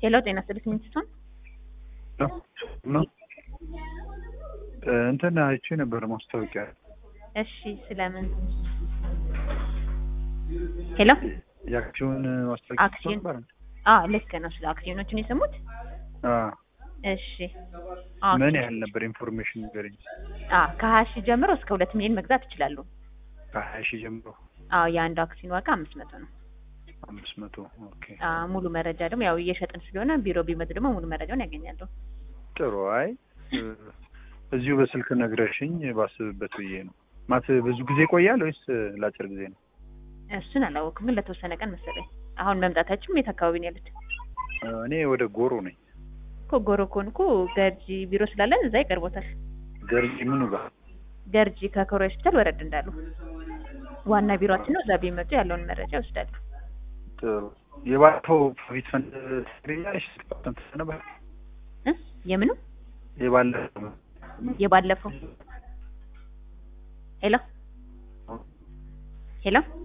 ሄሎ ጤና ይስጥልኝ ሚስቶን ነው እንትን አይቼ ነበር ማስታወቂያ። እሺ ስለምን ሄሎ የአክሲዮን ማስታወቂያ አክሲዮን ነበር። አ ልክ ነው ስለ አክሲዮኖችን የሰሙት አዎ። እሺ አ ምን ያህል ነበር ኢንፎርሜሽን ንገረኝ። አ ከሀያ ሺህ ጀምሮ እስከ ሁለት ሚሊዮን መግዛት ይችላሉ ከሀያ ሺህ ጀምሮ አዎ የአንዱ አክሲዮን ዋጋ አምስት መቶ ነው አምስት መቶ ኦኬ። አ ሙሉ መረጃ ደግሞ ያው እየሸጥን ስለሆነ ቢሮ ቢመጡ ደግሞ ሙሉ መረጃውን ያገኛሉ ጥሩ። አይ እዚሁ በስልክ ነግረሽኝ ባስብበት ብዬ ነው። ማት ብዙ ጊዜ ይቆያል ወይስ ለአጭር ጊዜ ነው? እሱን አላወኩም ግን ለተወሰነ ቀን መሰለኝ አሁን መምጣታችሁም የት አካባቢ ነው ያሉት እኔ ወደ ጎሮ ነኝ። እኮ ጎሮ ከሆንኩ ገርጂ ቢሮ ስላለን እዛ ይቀርቦታል ገርጂ ምኑ ጋር? ገርጂ ከኮሬ ሆስፒታል ወረድ እንዳሉ ዋና ቢሮአችን ነው። እዛ ቢመጡ ያለውን መረጃ ይወስዳሉ። ጥሩ። የባለፈው ፕሮፊት ፈንድ ትገኛለሽ? ነበር እ የምኑ የባለፈው የባለፈው ሄሎ ሄሎ